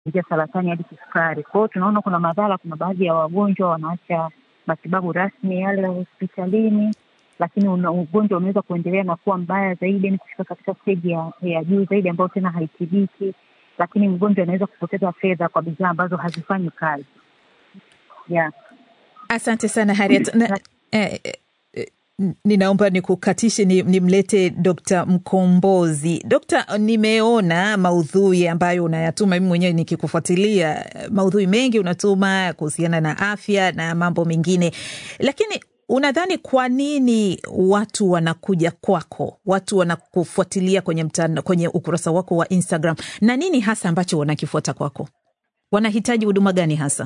kuanzia saratani hadi kisukari. Kwa hiyo tunaona kuna madhara, kuna baadhi ya wagonjwa wanaacha matibabu rasmi yale ya hospitalini, lakini una, ugonjwa unaweza kuendelea na kuwa mbaya zaidi, yani kufika katika steji ya, ya juu zaidi ambayo tena haitibiki, lakini mgonjwa anaweza kupoteza fedha kwa bidhaa ambazo hazifanyi kazi yeah. Asante sana Harriet. Na, eh, eh, ninaomba nikukatishe ni, nimlete Dkt. Mkombozi. Dokta, nimeona maudhui ambayo unayatuma, mimi mwenyewe nikikufuatilia maudhui mengi unatuma kuhusiana na afya na mambo mengine, lakini unadhani kwa nini watu wanakuja kwako, watu wanakufuatilia kwenye mtandao, kwenye ukurasa wako wa Instagram, na nini hasa ambacho wanakifuata kwako? Wanahitaji huduma gani hasa?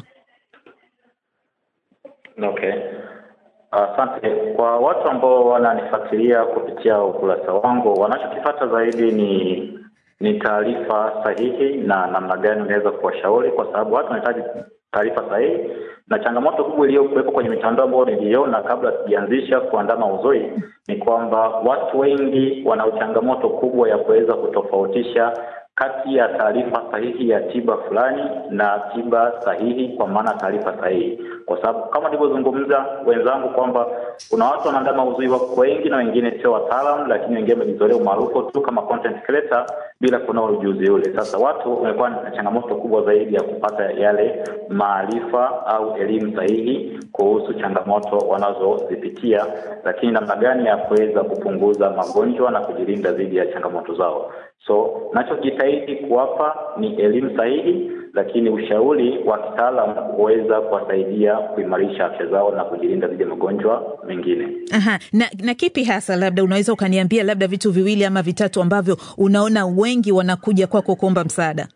Okay, asante. Uh, kwa watu ambao wananifuatilia kupitia ukurasa wangu, wanachokifata zaidi ni ni taarifa sahihi na namna gani unaweza kuwashauri, kwa sababu watu wanahitaji taarifa sahihi, na changamoto kubwa iliyokuwepo kwenye mitandao ambayo niliona kabla sijaanzisha kuandaa maudhui ni kwamba watu wengi wana changamoto kubwa ya kuweza kutofautisha kati ya taarifa sahihi ya tiba fulani na tiba sahihi, kwa maana taarifa sahihi, kwa sababu kama nilivyozungumza wenzangu kwamba kuna watu wanaandaa maudhui wako wengi na wengine sio wataalam, lakini wengine wamejizolea umaarufu tu kama content creator bila kuna ujuzi ule. Sasa watu wamekuwa na changamoto kubwa zaidi ya kupata yale maarifa au elimu sahihi kuhusu changamoto wanazozipitia, lakini namna gani ya kuweza kupunguza magonjwa na kujilinda dhidi ya changamoto zao. So nachojitahidi kuwapa ni elimu sahihi, lakini ushauri wa kitaalam kuweza kuwasaidia kuimarisha afya zao na kujilinda dhidi ya magonjwa mengine. Aha, na, na kipi hasa labda unaweza ukaniambia labda vitu viwili ama vitatu ambavyo unaona wengi wanakuja kwako kuomba msaada?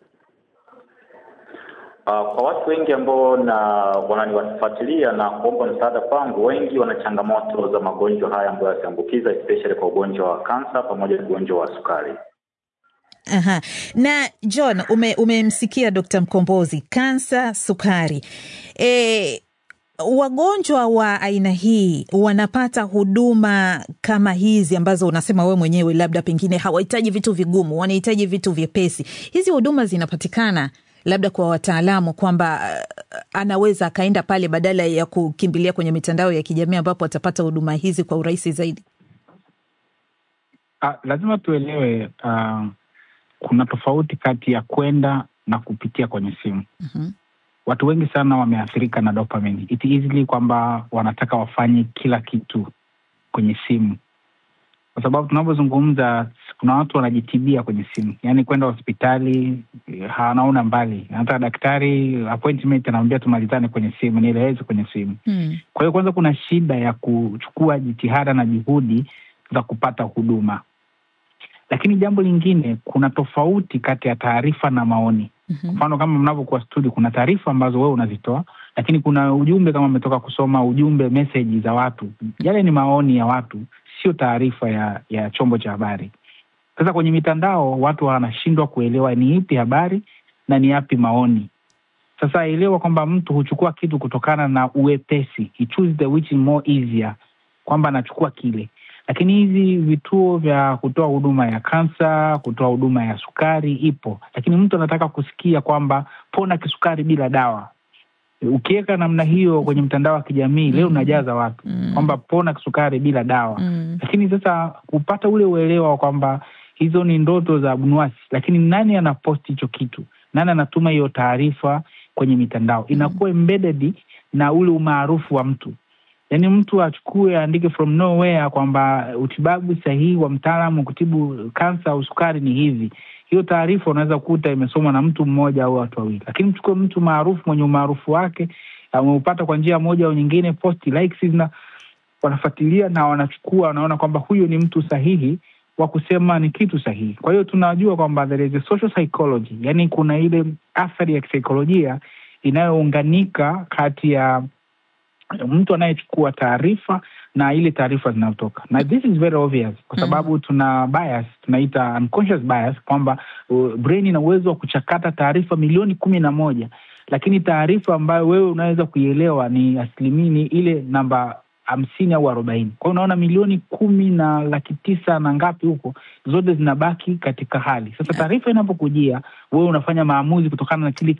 Uh, kwa watu wengi ambao na wananifuatilia na kuomba msaada kwangu, wengi wana changamoto za magonjwa haya ambayo yasiambukiza, especially kwa ugonjwa wa kansa pamoja na ugonjwa wa sukari. Aha. Na John, umemsikia ume Dkt. Mkombozi, kansa, sukari. E, wagonjwa wa aina hii wanapata huduma kama hizi ambazo unasema wewe mwenyewe, labda pengine hawahitaji vitu vigumu, wanahitaji vitu vyepesi. Hizi huduma zinapatikana labda kwa wataalamu kwamba uh, anaweza akaenda pale badala ya kukimbilia kwenye mitandao ya kijamii ambapo atapata huduma hizi kwa urahisi zaidi. Uh, lazima tuelewe uh, kuna tofauti kati ya kwenda na kupitia kwenye simu. Mhm. Watu wengi sana wameathirika na dopamine. It easily kwamba wanataka wafanye kila kitu kwenye simu, kwa sababu tunavyozungumza, kuna watu wanajitibia kwenye simu, yaani kwenda hospitali hanaona mbali, hata daktari appointment anamwambia tumalizane kwenye simu, nieleweze kwenye simu. Hmm. Kwa hiyo kwanza, kuna shida ya kuchukua jitihada na juhudi za kupata huduma, lakini jambo lingine, kuna tofauti kati ya taarifa na maoni. Mhm. Mfano, kama mnavyokuwa studio, kuna taarifa ambazo wewe unazitoa, lakini kuna ujumbe, kama umetoka kusoma ujumbe, meseji za watu, yale ni maoni ya watu, sio taarifa ya ya chombo cha habari. Sasa kwenye mitandao watu wanashindwa kuelewa ni ipi habari na ni yapi maoni. Sasa elewa kwamba mtu huchukua kitu kutokana na uwepesi, he choose the which is more easier, kwamba anachukua kile. Lakini hizi vituo vya kutoa huduma ya kansa, kutoa huduma ya sukari ipo, lakini mtu anataka kusikia kwamba pona kisukari bila dawa. Ukiweka namna hiyo kwenye mtandao wa kijamii leo unajaza watu Mm. kwamba pona kisukari bila dawa Mm. lakini sasa kupata ule uelewa wa kwamba hizo ni ndoto za abnuasi, lakini nani anaposti hicho kitu, nani anatuma hiyo taarifa kwenye mitandao, inakuwa embedded na ule umaarufu wa mtu. Yaani mtu achukue aandike from nowhere kwamba utibabu sahihi wa mtaalamu kutibu kansa au sukari ni hivi. Hiyo taarifa unaweza kukuta imesomwa na mtu mmoja au watu wawili, lakini mchukue mtu maarufu mwenye umaarufu wake ameupata kwa njia moja au nyingine, posti likes na wanafuatilia na wanachukua, wanaona kwamba huyu ni mtu sahihi wa kusema ni kitu sahihi. Kwa hiyo tunajua kwamba there is a social psychology, yani kuna ile athari ya kisaikolojia inayounganika kati ya mtu anayechukua taarifa na ile taarifa zinazotoka, na this is very obvious kwa sababu tuna bias, tunaita unconscious bias kwamba uh, brain ina uwezo wa kuchakata taarifa milioni kumi na moja lakini taarifa ambayo wewe unaweza kuielewa ni asilimia ni ile namba hamsini au arobaini. Kwa hiyo unaona milioni kumi na laki tisa na ngapi huko, zote zinabaki katika hali sasa. Taarifa inapokujia wewe unafanya maamuzi kutokana na kile